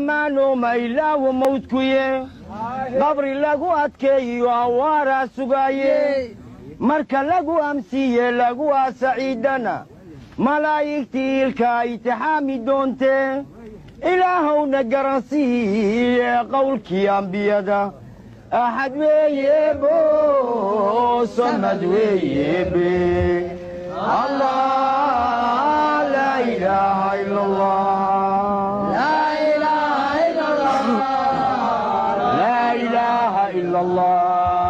ammaano ma ilaawo mawdkuye qabri lagu adkeeyo awaaraa sugaaye marka lagu amsiiye laguwaa saciidana malaa'igtii ilka itixaami doontee ilaahowna garansiiye qowlkii ambiyada axad weeye bo samad weeye be allah laa ilaaha ila allah laa ilaaha ila allah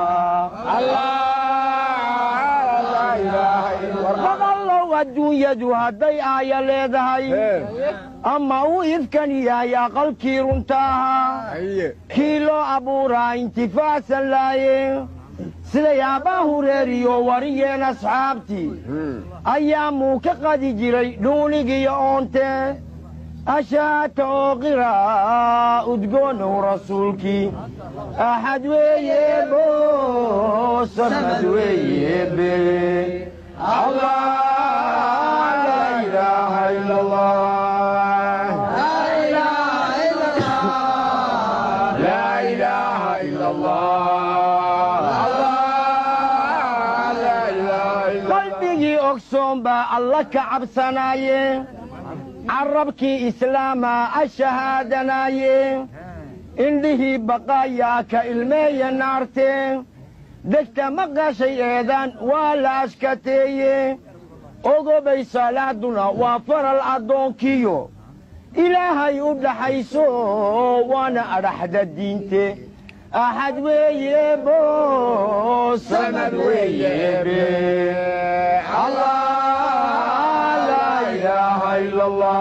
warqadallow adduunyadu hadday aaya leedahay ama uu ifkan yahay aqalkii runta ahaa kii loo abuuraa intifaacsan laaye siday abbaa hureeriyo wariyeen asxaabtii ayaamuu ka qadi jiray dhuunigiyo oonte ashaata oo qiraa udgoonow rasuulkii axad weeye bo samad weeye be allah laa ilaaha ila allah laa ilaaha ila allah qalbigii ogsoon baa alla ka cabsanaaye carabkii islaama ashahaadanaaye indhihii baqaayaa ka ilmeeya naartee degta maqashay eedaan waa la ashkateeye ogobay salaaduna waa faral addoonkiyo ilaahay u dhaxayso waana adhaxda diinte axad weeye bo samad weeye be allah laa ilaaha ila allah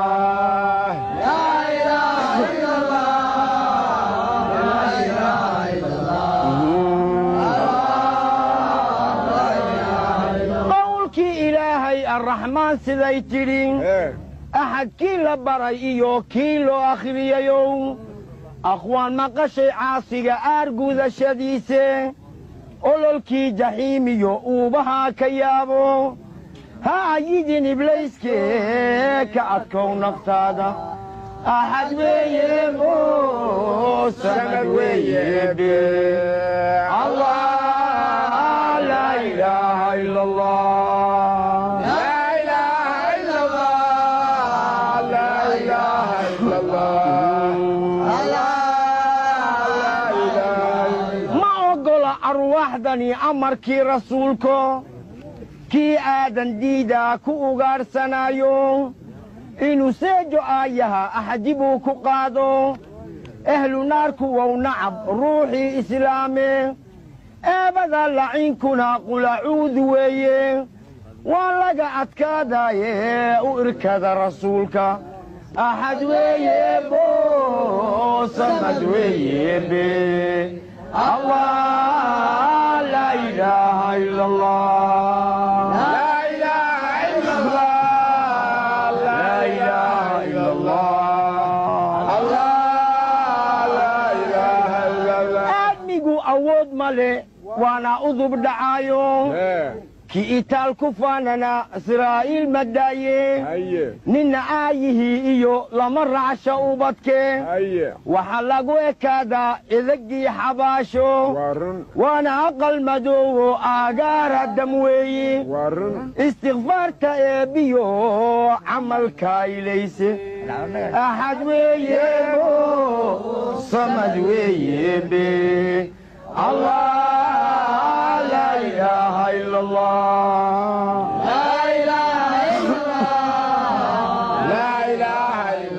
qowlkii ilaahay arraxmaan siday tidhi axad kii la baray iyo kii loo akhriyayow akhwaan maqashay caasiga aar gudashadiise ololkii jaxiimiyo uubahaa ka yaabo ha ayidin iblayskee ka adkow naftaada axad weeye bo samad weeye be allah laa ilaaha ila allah ma oggola arwaaxdani amarkii rasuulko kii aadan diidaa ku ugaadhsanaayo inuu seejo aayaha axadi buu ku qaado ehlu naarku wow nacab ruuxii islaame eebada laciinkuna qulacuudu weeye waa laga adkaadaaye u irkada rasuulka axad weeye bo samad weeye be allah laa ilaaha ila allah laa ilaaha ila allah laa ilaaha ila allah aadmigu awood ma le waana udub dhacaayo ki itaal ku faanana israa'iil madaaye ninna aayihii iyo lama racsha ubadke waxaa lagu ekaadaa idagii xabaasho waana aqal madoowo aagaara dam weeyi istikfaarta eebbiyo camalka ilayse axad weeye bo samad weeye be allah laa ilaaha ila allah laa ilaaha ila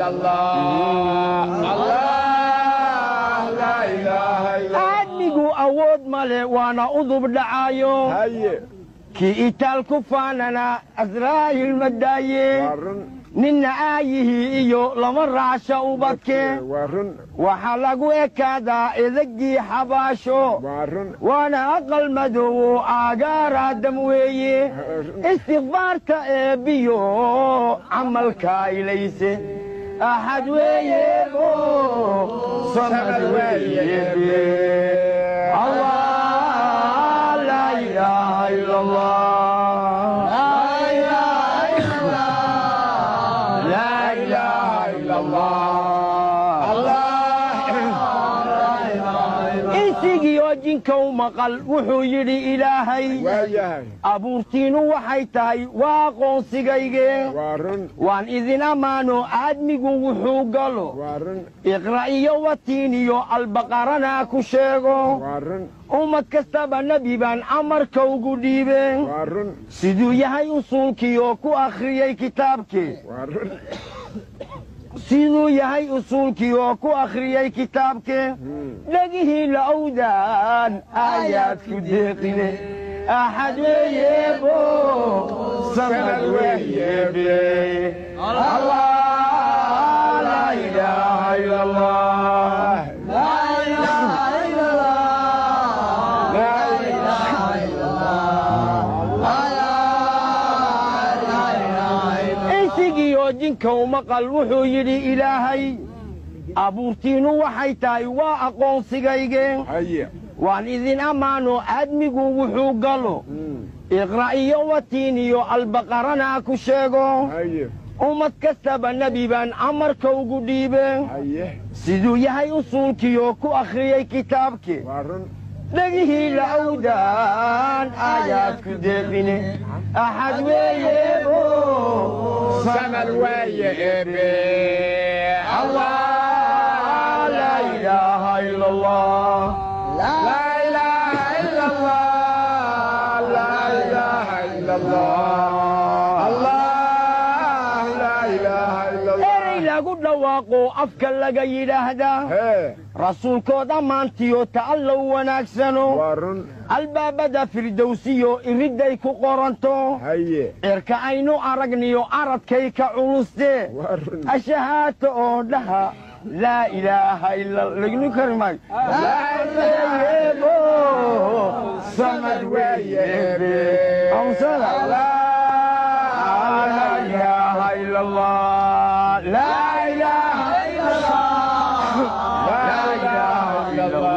allah aadmigu awood male waana udub dhacaayo kii itaal ku faanana asraa'il madaaye ninna aayihii iyo lama racsha ubadke waxaa lagu ekaadaa idagii xabaasho waana aqal madoowo aagaara dam weeye istikfaarta eebbiyo camalka ilayse axad weeye bo samad weeye be allah laa ilaaha ila allah لا إله إلا الله الله jinkow maqal wuxuu yidhi ilaahay waayahay abuurtiinnu waxay tahay waa aqoonsigayge waa run waan idin ammaano aadmigu wuxuu galo waa run iqra' iyo watiin iyo albaqarana ku sheego waa run ummad kastaba nebi baan amarka ugu dhiibeen waa run siduu yahay usuulkii oo ku akhriyey kitaabkii waa run siduu yahay usuulkii oo ku akhriyey kitaabkee dhegihii la owdaan aayaad ku deeqine axad weeyebo samad weeyebe allah laa ilaaha ila allah insigiioo jinkow maqal wuxuu yidhi ilaahay abuurtiinnu waxay tahay waa aqoonsigayge haye waan idin ammaano aadmigu wuxuu galo iqra' iyo watiin iyo albaqarana ku sheego haye ummad kastaba nebi baan amarka ugu dhiibeen haye siduu yahay usuulkii oo ku akhriyey kitaabkii waa run dhegihii la owdaan aayaad ku deeqine axad weeyebo samad waaye ebe allah laa ilaaha ila allah laa ilaaha ila allah laa ilaaha ila allah allah laa ilaaha ila allah erey lagu dhawaaqo afka laga yidhaahdaa hee rasuulkood ammaantiyo ta'allow wanaagsano waa run albaabada firdowsiyo iridday ku qoranto haye cirka aynu aragniyo aradkay ka culustee waa run ashahaato oo dhaha laa ilaaha ila lagnu kari maayo laayebo samad weeyebe amsada laa ilaaha ila allah laa ilaaha ila allah laa ilaaha ila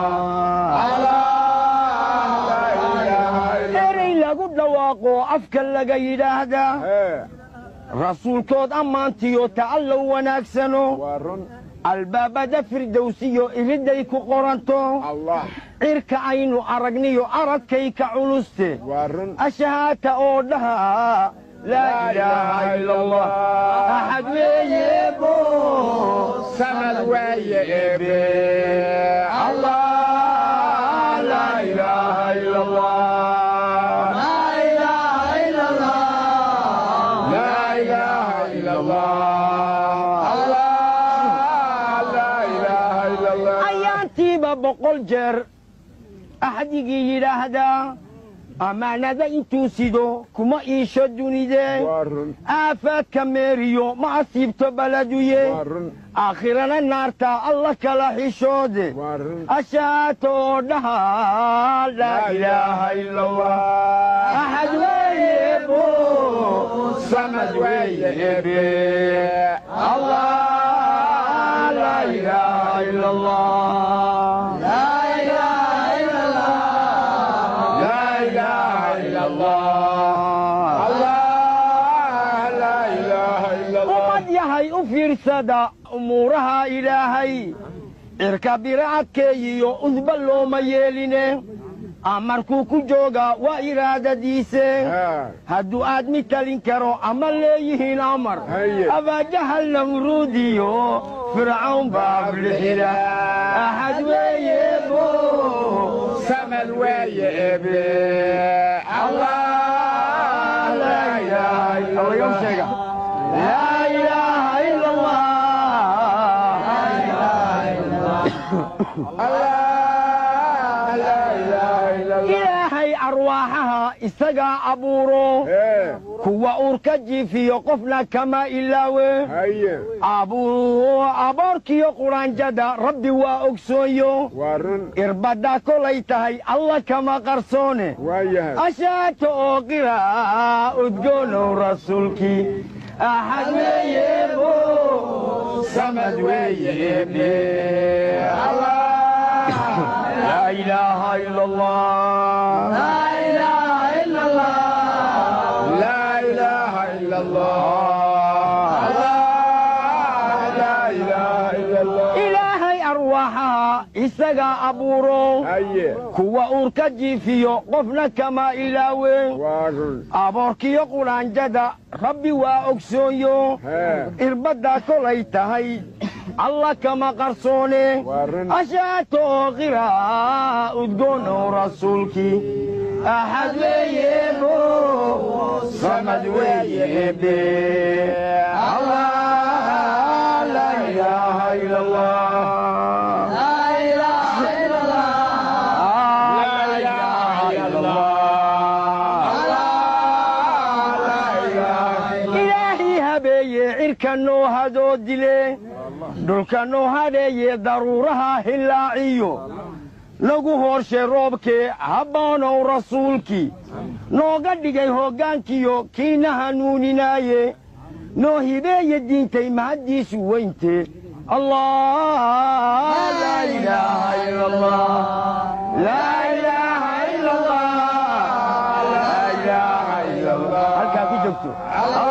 allah erey lagu dhawaaqo afka laga yidhaahdaa hee rasuulkood ammaantiyo ta'allow wanaagsano waa run albaabada firdowsiyo iridday ku qoranto allah cirka aynu aragniyo aradkay ka culuste waa run ashahaata oo dhaha laa ilaaha ila allah axad weeyebo samad waaye ebe allah laa ilaaha ila allah laa ilaaha ila allah laa ilaaha ila allah allah laa ilaaha ila allah ayaantiiba boqol jeer axdigii yidhaahdaa ammaanada intuu sido kuma iisho dunidee waa run aafaadka meeriyo ma asiibto baladuye waa run aakhirana naarta alla kala xishoode waa run ashaato oo dhaha laa ilaaha ila allah axad weeyebo samad weeye ebe allah laa ilaaha ila allah laa ilaaha ila allah laa ilaaha ila allah allah laa ilaaha ila allah ummad yahay u fiirsada umuuraha ilaahay cirka biracadkeeyiyo udba looma yeeline amarkuu ku joogaa waa iraadadiise haa hadduu aadmi talin karo ama leeyihiin amar Haye. abaajahal namruudiyo fircawn baa ablixina axad weeyebo samad waaye ebe allah laa ilaaha ila laga allah sheega laa ilaaha ila allah allah laa ilaaha ila allah ilaahay arwaaxaha isagaa abuuro hee kuwa uurka jiifiyo qofna kama ilaawe haye abuu aboorkiyo quraanjada rabbi waa ogsoonyo waa run irbadda kolay tahay alla kama qarsoone waa yahay ashaato oo qira udgoonow rasuulkii axad weeyebo samad weeyebe allah laa ilaaha ila allah laa ilaaha ila allah laa ilaaha ila allah allah laa ilaaha ila allah ilaahay arwaaxaha isagaa abuuro haye kuwa uurka jiifiyo qofna kama ilaawe waa run aboorkiyo qudhaanjada rabbi waa ogsoonyo hee irbaddaa kolay tahay alla kama qarsoone waa run ashaato qiraa udgoonow rasuulkii axad weeyebo samad weeyebe allah laa ilaaha ila allah laa ilaaha ila allah ilaahi habeeye cirka noo hadoo dile dhulka noo hadheeye daruuraha hillaaciyo nagu hoorshe roobkee habboonow rasuulkii nooga dhigay hoggaankiyo kiina hanuuninaaye noo hibeeye diintay mahaddiisu weynte allah laa ilaaha ila allah laa ilaaha ila allah laa ilaaha ila allah halkaa ku joogto